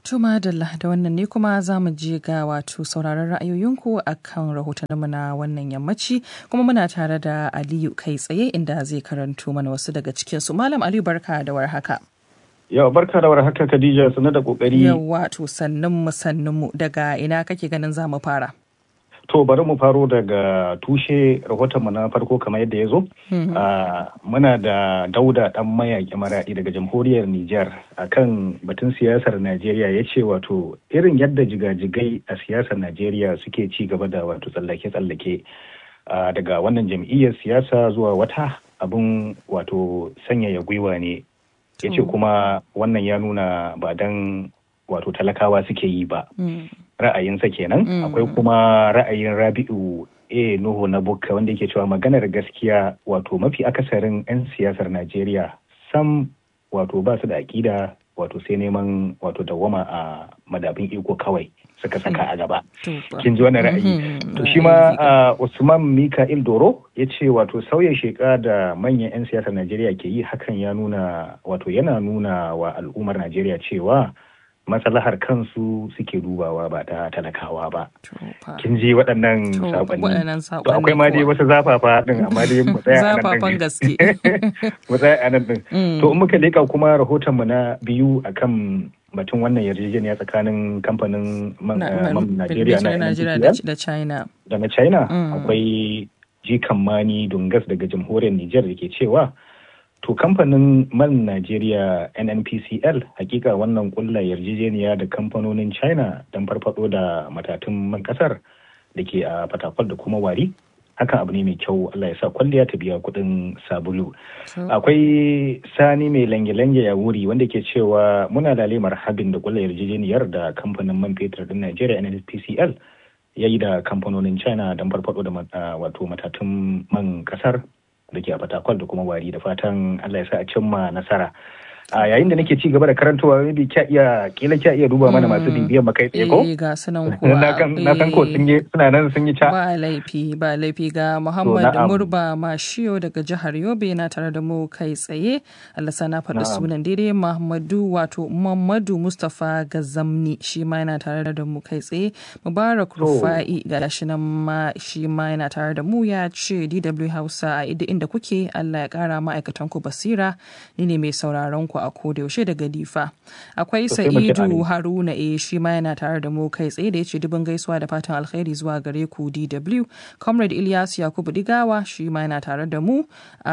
Tuma Dalla da wannan ne kuma za mu je ga wato sauraron ra'ayoyinku a kan rahotanninmu na wannan yammaci kuma muna tare da Aliyu kai tsaye inda zai karanto mana wasu daga cikinsu. Malam Aliyu barka da warhaka. Yau barka da warhaka Khadija sanar da kokari. Yau wato sannun mu sannun mu daga ina kake ganin za mu fara? To bari mu faro daga tushe rahotonmu na farko kamar yadda ya zo. Muna da dauda dan mayaƙi maraɗi daga jamhuriyar Nijar akan batun siyasar Najeriya ya ce wato irin yadda jigajigai a siyasar Najeriya suke ci gaba da wato tsallake-tsallake daga wannan jam'iyyar siyasa zuwa wata abin wato sanyaya gwiwa ne. Ya ce kuma wannan ya nuna ba dan wato talakawa suke yi ba. ra'ayinsa kenan akwai kuma ra'ayin rabi'u a nuhu na bukka wanda yake cewa maganar gaskiya wato mafi akasarin 'yan siyasar najeriya sam wato ba su da aƙida wato sai neman wato dawwama a madabin iko kawai suka saka a gaba kin ji wannan ra'ayi to shi ma usman mika'il doro ya ce wato sauya sheka da manyan 'yan siyasar najeriya ke yi hakan ya nuna wato yana nuna wa al'ummar najeriya cewa maslahar kansu suke dubawa ba ta talakawa ba. Kin ji waɗannan saƙonni. To akwai ma dai wasu zafafa ɗin amma dai mu tsaya a nan Zafafan gaske. Mu tsaya a nan ɗin. To in muka leƙa kuma rahoton mu na biyu akan batun wannan yarjejeniya tsakanin kamfanin man Najeriya na da China. Da na China akwai jikan mani dungas daga jamhuriyar Nijar da ke cewa To kamfanin man Najeriya NNPCL hakika wannan kulla yarjejeniya da kamfanonin China don farfado da matatun man kasar da ke a fatakwal da kuma wari. Hakan abu ne mai kyau Allah ya sa kwalliya ta biya kuɗin sabulu. Akwai sani mai lange-lange ya wuri wanda ke cewa muna lale marhabin da kulla yarjejeniyar da kamfanin man fetur din Najeriya NNPCL ya yi da kamfanonin China don farfado da wato matatun man kasar da ke a fatakwal da kuma wari da fatan Allah ya sa a cimma nasara. A yayin da nake ci gaba da karantawa maybe kya iya kila kya iya duba mana masu bibiyar makai tsaye ko? Eh ga sunan kuwa. Na san ko sun yi suna nan sun yi ca. Ba laifi ba laifi ga Muhammad Murba Mashiyo daga jihar Yobe na tare da mu kai tsaye. Allah sana faɗi sunan daidai Muhammadu wato Muhammadu Mustapha Gazamni shi ma yana tare da mu kai tsaye. Mubarak Rufa'i ga shi nan ma shi ma yana tare da mu ya ce DW Hausa a inda kuke Allah ya kara ma'aikatan ku basira ni ne mai sauraron ku a koda yaushe daga difa akwai sa'idu haruna e shi ma yana tare da mu kai tsaye da ya ce dubin gaisuwa da fatan alkhairi zuwa gare ku dw comrade ilyas yakubu digawa shi ma yana tare da mu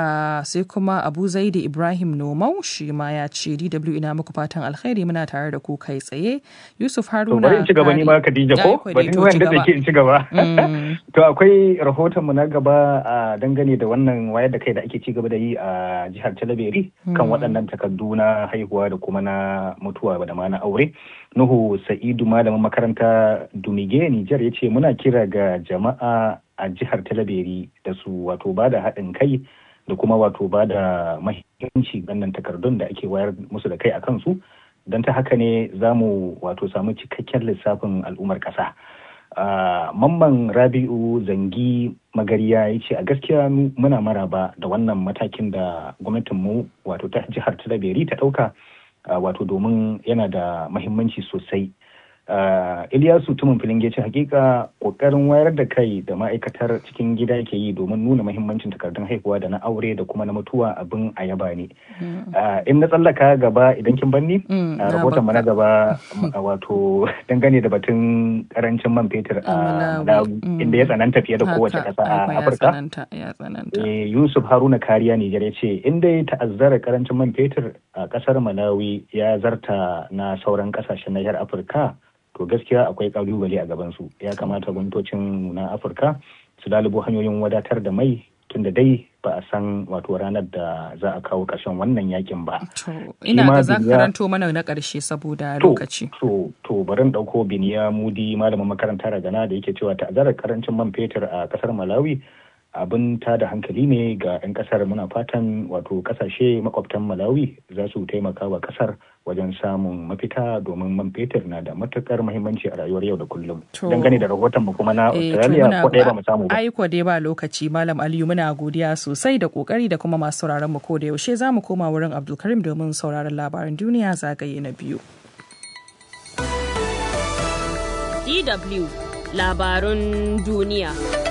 sai kuma abu zaidi ibrahim nomau shi ma ya ce dw ina muku fatan alkhairi muna tare da ku kai tsaye yusuf haruna bari in ci gaba ni ma khadija ko bari wanda da ke in ci gaba to akwai rahoton mu na gaba dangane da wannan wayar da kai da ake ci gaba da yi a jihar talabiri kan waɗannan takardu na haihuwa da kuma na mutuwa da ma na aure. Nuhu Sa'idu malamin makaranta Dumige Nijar ya ce muna kira ga jama'a a jihar Talabiri da su wato ba da haɗin kai da kuma wato ba da mahimmanci wannan takardun da ake wayar musu da kai a kansu don ta haka ne za mu wato samu cikakken lissafin al'ummar ƙasa. Uh, mamman rabi'u zangi magariya ya ce a gaskiya muna maraba da wannan matakin da gwamnatinmu wato ta jihar talabiri ta ɗauka uh, wato domin yana da mahimmanci sosai uh, iliyasu tumin filin ce hakika kokarin wayar da kai da ma'aikatar cikin gida ke yi domin nuna mahimmancin takardun haihuwa da na aure da kuma na mutuwa abin a yaba ne in na tsallaka gaba idan kin banni rahoton na gaba wato dangane da batun karancin man fetur a inda ya tsananta fiye da kowace ƙasa a afirka yusuf haruna kariya nijar ya ce inda ya ta'azzara karancin man fetur a ƙasar malawi ya zarta na sauran ƙasashen nahiyar afirka to gaskiya akwai kalubale a gabansu ya kamata gwamnatocin na afirka su lalubo hanyoyin wadatar da mai tun da dai ba a san wato ranar da za a kawo ƙarshen wannan yakin ba. ina ga za karanto mana na ƙarshe saboda lokaci. To, to barin ɗauko biniya mudi malamin makaranta ragana da yake cewa ta'azzarar karancin man fetur a ƙasar Malawi abin ta da hankali ne ga 'yan kasar muna fatan wato kasashe makwabtan malawi za su taimaka wa kasar wajen samun mafita domin man fetur na da matukar muhimmanci a rayuwar yau da kullum dangane da rahoton mu kuma na australia ko ɗaya ba mu samu ba aiko dai ba lokaci malam aliyu muna godiya sosai da kokari da kuma masu sauraron mu ko da yaushe za mu koma wurin abdulkarim domin sauraron labaran duniya zagaye na biyu DW labarun duniya.